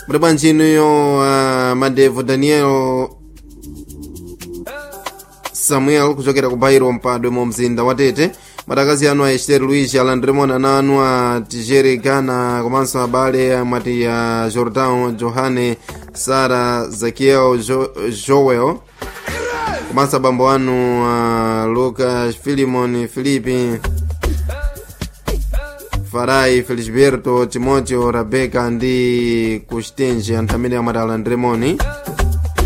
muli bwanji inuyo uh, madevo daniel samuel kuchokera ku bairo mpadwe mu mzinda wa tete matakazi anu a ester luis alandremon ana anu a tigere gana komanso abale amati a jordan johane sara zakiel jo, joel komanso abambo anu a lucas filimon filipi farai felisberto timoteo rebeka ndi kustenje anthu amene amati alandremoni